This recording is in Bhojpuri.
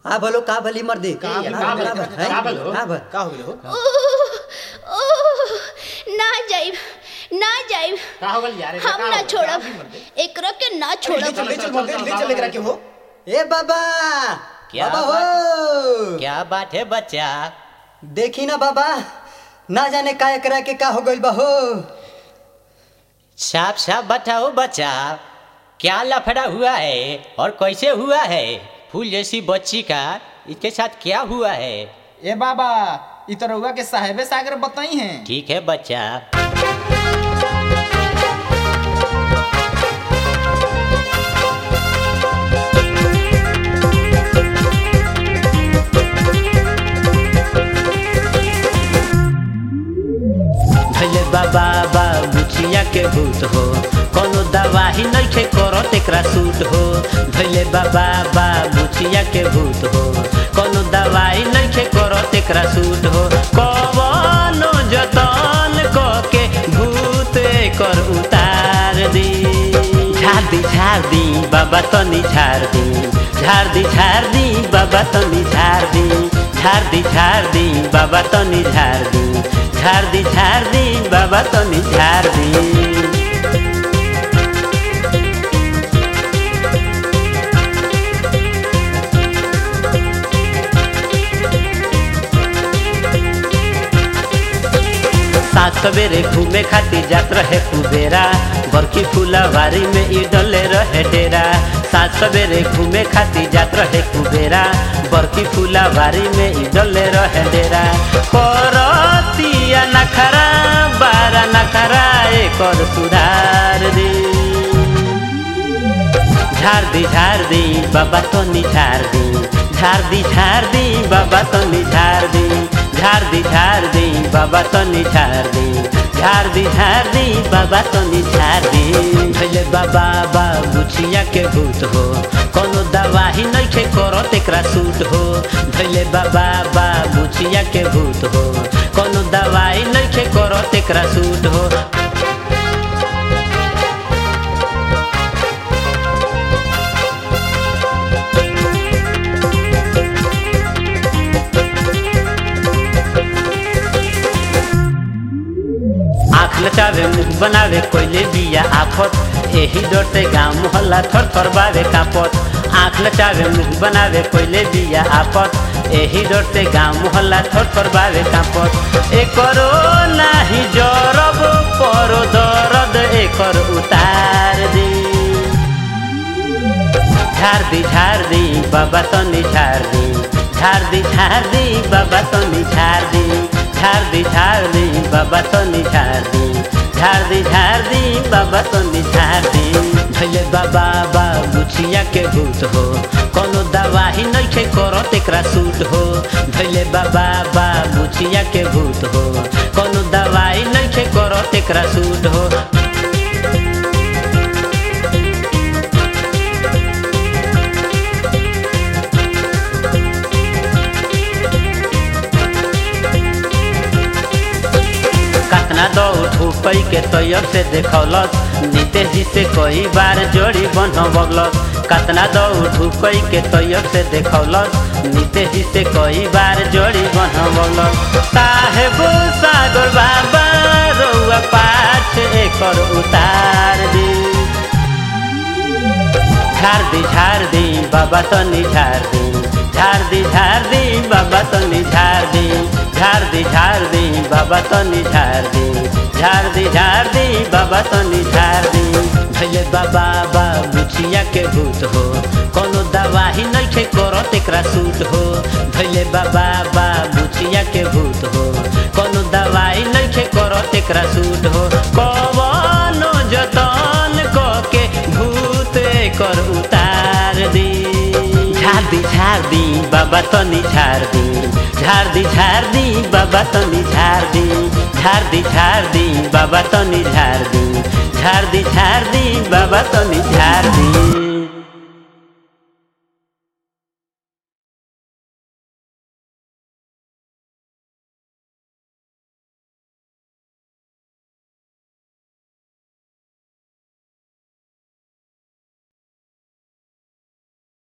आ भलो का भली मर्दी का भली, आ का भल, भली, आ भल, हैं? का भलो? आ भल। का हो गेलो ओह, ओह, ना जाइब ना जाइब का हो गेल यार हम ना छोड़ब एकरा के ना ले छोड़ब चल ले चल बोलते ले चल एकरा के हो ए बाबा क्या बाबा हो क्या बात है बच्चा देखी ना बाबा ना जाने का एकरा के का हो गइल बा हो साफ साफ बताओ बच्चा क्या लफड़ा हुआ है और कैसे हुआ है फूल जैसी बच्ची का इसके साथ क्या हुआ है ए बाबा इ तो रउआ के साहेबे सागर बताई हैं ठीक है बच्चा भले बाबा बा बुचिया के भूत हो कोनो दवाही नइखे करत एकरा सूट हो भले बाबा बा बुचिया के भूत हो कोनो दवाई नइखे करत एकरा सूट हो कवनो जतन क के भूत एकर उतार दी झाड़ दी झाड़ दी बाबा तनी झाड़ दी झाड़ दी झाड़ दी बाबा तनी झाड़ दी झाड़ दी झाड़ दी बाबा तनी झाड़ दी झाड़ दी झाड़ दी बाबा तनी झाड़ दी सात सवेरे घूमे खातिर जात रहे कुबेरा बरकी फुलवारी में ई डले रहे डेरा सात सवेरे घूमे खातिर जात रहे कुबेरा बरकी फुलवारी में ई डले रहे डेरा करतिया नखरा बारा नखरा एकर सुधार दी झाड़ दी झाड़ दी बाबा तो निझाड़ दी झाड़ दी झाड़ दी बाबा तो निझाड़ दी झाड़ दी झाड़ दी बाबा तो निझाड़ दी झाड़ दी झाड़ दी बाबा तो निझाड़ दी भले बाबा बा बुचिया के भूत हो कोनो दवाही नइखे करत एकरा सूट हो भले बाबा बा बुचिया के भूत हो कोनो दवाई नइखे करत एकरा सूट हो आँख नचावे मुख बनावे कोइले बिया आफत एही डरते गाँव मोहल्ला थर थर बावे कापत आँख नचावे मुख बनावे कोइले बिया आफत एही डरते गाँव मोहल्ला थर थर बावे कापत एकरो नाही जरब परो दर्द एकर उतार दी झाड़ दी झाड़ दी बाबा तनी झाड़ दी झाड़ दी झाड़ दी बाबा तनी झाड़ दी झाड़ दी झाड़ दी बाबा तनी झाड़ दी झाड़ दी झाड़ दी बाबा तनी झाड़ दी भले बाबा बा बुचिया के भूत हो कोनो दवाही नइखे करत एकरा सूट हो भले बाबा बा बुचिया के भूत हो कोनो दवाई नइखे करत एकरा सूट हो कतना दो ठुपई के तैयब से देखौलस नीतीश जी से कई बार जोड़ी बनवलस कतना दो ठुपई के तैयब से देखौलस नीतीश जी से कई बार जोड़ी बनवलस साहेब सागर बाबा रउआ पाछ एकर उतार दी झाड़ दी झाड़ दी बाबा तनी झाड़ दी झाड़ दी झाड़ दी बाबा तनी झाड़ दी झाड़ दी झाड़ दी बाबा तनी झाड़ दी झाड़ दी झाड़ दी बाबा तनी झाड़ दी भले बाबा बा बुचिया के भूत हो कोनो दवाही नइखे करत एकरा सूट हो भले बाबा बा बुचिया के भूत हो कोनो दवाई नइखे करत एकरा सूट हो कवनो जतन क के भूत एकर उतार दी झाड़ दी झाड़ दी बाबा तनी झाड़ दी झाड़ दी झाड़ दी बाबा तनी झाड़ दी झाड़ दी झाड़ दी बाबा तनी झाड़ दी झाड़ दी झाड़ दी बाबा तनी झाड़ दी